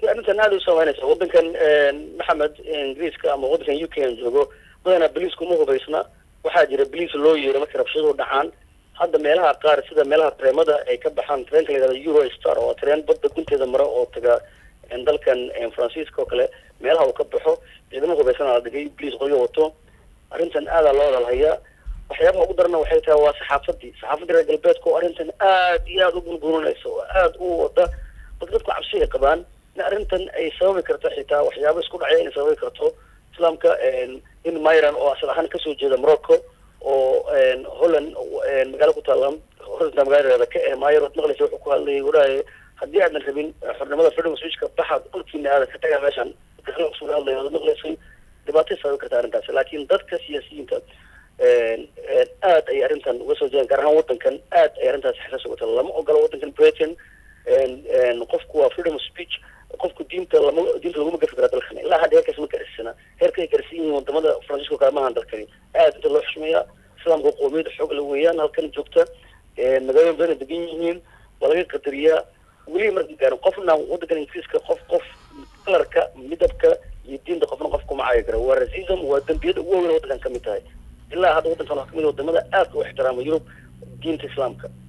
runtii arrintan aada u saameynaysa waddankan maxamed ingiriiska ama waddankan u k aan joogo badanaa boliisku ma hubaysna waxaa jira boliis loo yeero markay rabshaduhu dhacaan hadda meelaha qaar sida meelaha tareemada ay ka baxaan tareenka la yihahdo euro star oo tareen badda gunteeda mara oo taga dalkan faransiiska oo kale meelaha uu ka baxo ciidamo hubaysan la dhigay boliis qoryo wato arrintan aadaa loo hadalhayaa waxyaabaha ugu darana waxay tahay waa saxaafadii saxaafadii reer galbeedka oo arrintan aad iyo aada u bunbuurinaysa oo aada u wada dadka dadku cabsi ay qabaan in arrintan ay sababi karto xitaa waxyaaba isku dhacya inay sababi karto islaamka in myran oo asal ahaan kasoo jeeda morocco oo holland magaalo ku taalla horinta magaaladeeda ka eh myr waad maqlaysa wuxuu ku hadlayay waraaye haddii aadan rabin xornimada freedom switchka baxa dhulkiina aadan ka tagaa meeshan kusoo hadlaya waad maqlaysay dhibaatay sababi karta arrintaasi laakiin dadka siyaasiyiinta aad ay arrintan uga soo jeedaan gaar ahaan waddankan aad ay arrintaasi xasaas uga tala lama ogola waddankan britain qofku waa freedom of speech qofku diinta lama diinta laguma gafi karaa dalkan ilaa hadda heerkaas ma garsana heerka ay garsan yihiin wadamada faransiiska kale maahan dalkani aad inta loo xushmeeyaa islaamka qoomiyada xoog la weeyaan halkan joogta magaalooyin badan degan yihiin waa laga qadariyaa weli marka gaarin qofna waddankan ingiriiska qof qof kalarka midabka iyo diinta qofna qof kuma caayi kara waa racism waa dembiyada ugu waaweyn waddankan kamid tahay ilaa hadda waddankan waa kamid wadamada aadka u ixtiraama yurub diinta islaamka